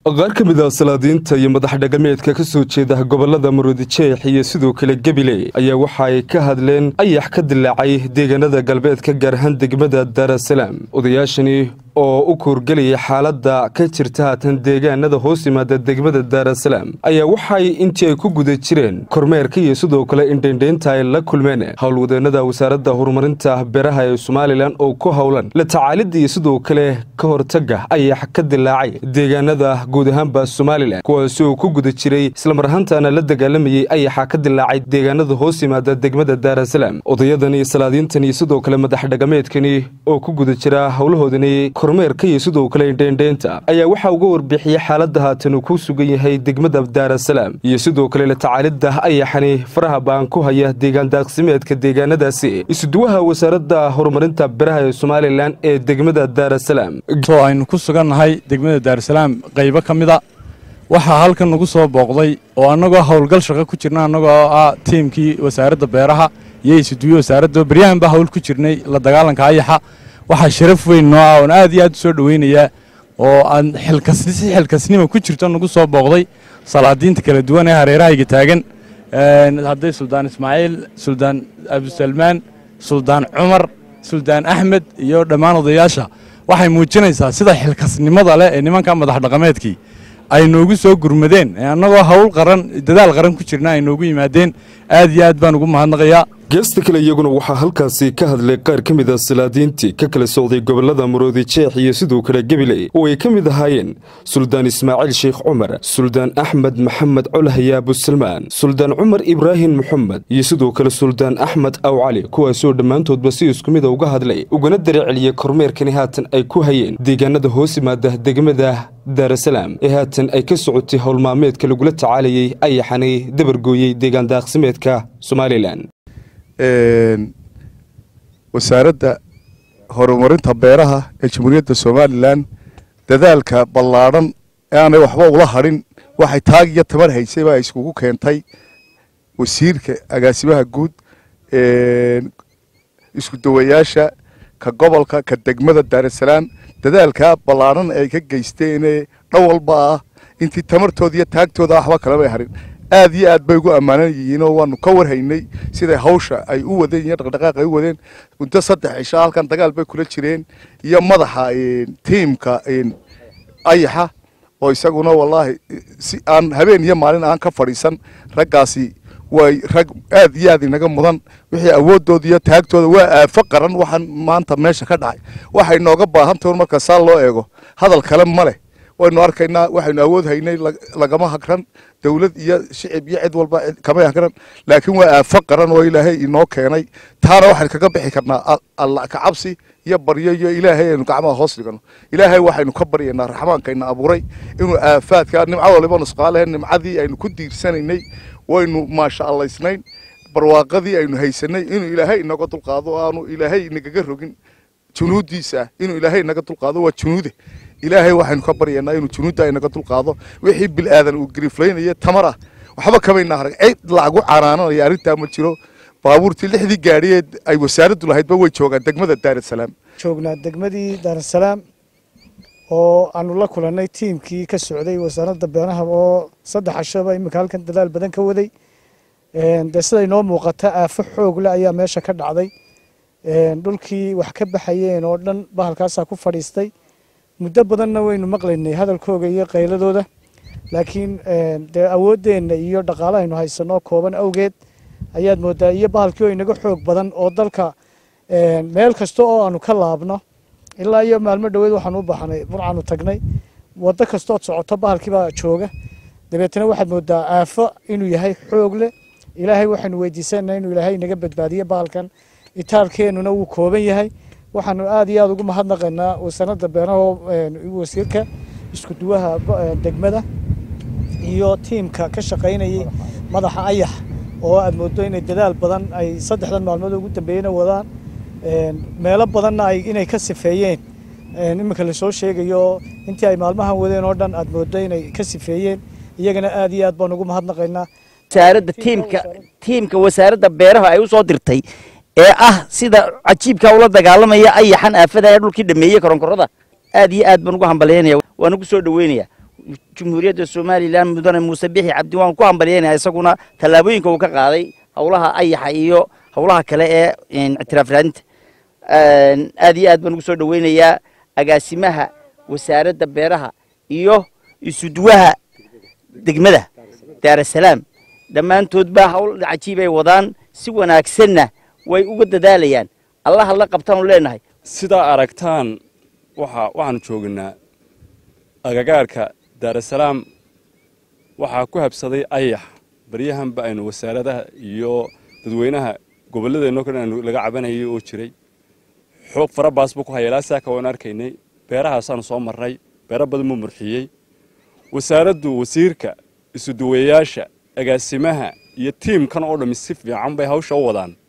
qaar ka mid ah salaadiinta iyo madax dhaqameedka ka soo jeeda gobolada maroodijeex iyo sidoo kale gebile ayaa waxa ay ka hadleen ayax ka dilaacay deegaanada galbeedka gaar ahaan degmada daarasalaam odayaashani oo u kuurgelaya xaaladda ka jirta haatan deegaanada hoos yimaada degmada daarasalaam ayaa waxay intii ay ku guda jireen kormeerka iyo sidoo kale indhaindhaynta ay la kulmeen howlwadeenada wasaaradda horumarinta beeraha ee somalilan oo ku howlan la tacaalidda iyo sidoo kale ka hortagga ayax ka dilaacay deegaanada guud ahaanba somalilan kuwaasi oo ku guda jiray islamar ahaantaana la dagaalamayey ayaxa ka dilaacay deegaanada hoos yimaada degmada daarasalaam odayadan iyo salaadiintan iyo sidoo kale madax dhaqameedkani oo ku guda jira howlahoodani kormeerka iyo sidoo kale indhaindhaynta ayaa waxaa uga warbixiyey xaaladda haatan uu ku sugan yahay degmada daarasalaam iyo sidoo kale la tacaalidda ayaxani faraha baan ku haya deegaan daaqsimeedka deegaanadaasi isuduwaha wasaaradda horumarinta beraha ee somalilan ee degmada daarasalaam aynu ku sugannahay degmada daarasalaam qaybo ka mida waxaa halkan nagu soo booqday oo annagoo howlgal shaqo ku jirna annagoo ah tiimkii wasaaradda beeraha iyo isuduwiye wasaaradda beryahan baa hawl ku jirnay la dagaalanka ayaxa waxaa sharaf weyn noo ah oon aad iyo aad u soo dhoweynayaa oo aan xilkassi xilkasnima ku jirto nagu soo booqday salaadiinta kala duwan ee hareerahayga taagan hadday suldaan ismaaciil suldaan abusalmaan suldaan cumar suldaan axmed iyo dhammaan odayaasha waxay muujinaysaa sida xilkasnimada leh ee nimanka madax dhaqameedkii ay noogu soo gurmadeen annagoo hawl qaran dadaal qaran ku jirna ay noogu yimaadeen aad iyo aad baan ugu mahadnaqayaa geesta kale iyaguna waxaa halkaasi ka hadlay qaar ka mid a salaadiintii ka kala socday gobolada maroodi jeex iyo sidoo kale gebile oo ay ka mid ahaayeen suldaan ismaaciil sheekh cumar suldaan axmed maxamed colhaya abusalmaan suldaan cumar ibraahim moxamed iyo sidoo kale suldaan axmed aw cali kuwaasoo dhammaantoodba si isku mida uga hadlay ugana dareceliyey kormeerkani haatan ay ku hayeen deegaanada hoos yimaada degmada daarasalaam ee haatan ay ka socotay howlmaalmeedka lagula tacaalayey ayaxani dabargooyey deegaan daaqsimeedka somalilan wasaaradda horumarinta beeraha ee jamhuuriyadda somalilan dadaalka ballaadhan ee aanay waxba ula hadhin waxay taag iyo tamar haysay baa iskugu keentay wasiirka agaasimaha guud isku dawayaasha ka gobolka ka degmada daarasalaam dadaalkaa ballaadhan ay ka geysteenee dhan walba ah intii tamartooda iyo taagtooda waxba kalamay harin aad iyo aad bay ugu ammaanan yihiinoo waanu ka warhaynay siday hawsha ay u wadeen iyo dhaqdhaqaaq ay u wadeen muddo saddex cisho halkan dagaal bay kula jireen iyo madaxa tiimka ayaxa oo isaguna wallaahi si aan habeen iyo maalin aan ka fadhiisan raggaasi way rag aad iyo aad inaga mudan wixii awooddooda iyo taagtooda waa aafo qaran waxaan maanta meesha ka dhacay waxay nooga baahantahy marka saa loo eego hadal kale ma leh waynu arkaynaa waxaynu awood haynay lagama hagran dawlad iyo shicib iyo cid walba kama hagran laakiin waa aafo qaran oo ilaahay inoo keenay taana waxaynu kaga bixi karnaa alla kacabsi iyo baryo iyo ilaahay aynu gacmaha hoos dhigano ilaahay waxaynu ka baryaynaa raxmaankayna abuuray inuu aafaadka nimco waliba nusqaalahe nimcadii aynu ku diirsanaynay waynu maasha allaysnayn barwaaqadii aynu haysanay inuu ilaahay inaga dulqaado aanu ilaahay inagaga rogin junuudiisa inuu ilaahay inaga dulqaado waa junuude ilaahay waxaynu ka baryaynaa inuu junuudda inaga dulqaado wixii bilaadan uu gariiflaynaya tamar ah waxba kamayna harag cid lagu canaananaya arrintaa ma jiro baabuurtii lixdii gaadhiyeed ay wasaaraddu lahaydba way joogaan degmada daarasalaam joognaa degmadii daarasalaam oo aanu la kulannay tiimkii ka socday wasaaradda beeraha oo saddex cashaba iminka halkan dadaal badan ka waday dee siday noo muuqata aafo xoogle ayaa meesha ka dhacday dhulkii wax ka baxayeen oo dhan bahalkaasaa ku fadhiistay muddo badanna waynu maqlaynay hadalkooga iyo qayladooda laakiin dee awooddeenna iyo dhaqaalahaynu haysanoo kooban awgeed ayaad moodaa iyo bahalkii oo inaga xoog badan oo dalka meel kasta oo aanu ka laabno ilaa iyo maalmo dhoweed waxaanu u baahnay burcaanu tagnay waddo kastood socoto bahalkiibaa jooga dabeetana waxaad moodaa aafo inuu yahay xoog leh ilaahay waxaynu weydiisanaa inuu ilaahay inaga badbaadiyo bahalkan itaalkeennuna wuu kooban yahay waxaanu aad iyo aad ugu mahadnaqaynaa wasaaradda beeraha wasiirka isku duwaha degmada iyo tiimka ka shaqaynayay madaxa ayax oo aad moodo inay dadaal badan ay saddexdan maalmood ugu dambeeyena wadaan meelo badanna ay inay ka sifeeyeen iminka lasoo sheegayo intii ay maalmahan wadeen oo dhan aad moodo inay ka sifeeyeen iyagana aad iyo aad baan ugu mahadnaqaynaa wasaaradda tiimka tiimka wasaaradda beeraha ay u soo dirtay ee ah sida cajiibka ula dagaalamaya ayaxan aafada ee dhulkii dhameeyey koronkorada aad iyo aad baan ugu hambalyaynaya waan ugu soo dhaweynaya jumhuuriyadda somalilan mudane muuse bixi cabdi waan ku hambalyeynaya isaguna tallaabooyinka uu ka qaaday howlaha ayaxa iyo howlaha kale ee ictiraaf raadinta aad iyo aad baan ugu soo dhaweynayaa agaasimaha wasaaradda beeraha iyo isuduwaha degmada daarasalaam dhammaantoodba hawl cajiibay wadaan si wanaagsanna way uga dadaalayaan allaha la qabtaanu leenahay sidaa aragtaan waxa waxaanu joognaa agagaarka daarasalaam waxaa ku habsaday ayax baryahanba aynu wasaaradaha iyo dadweynaha gobolladeenno kale aanu laga cabanayay oo jiray xoog fara baas buu ku haya ilaa saaka waanu arkaynay beerahaasaanu soo marnay beero badan buu murxiyey wasaaraddu wasiirka isuduwayaasha agaasimaha iyo tiimkan oo dhammi si fiican bay hawsha u wadaan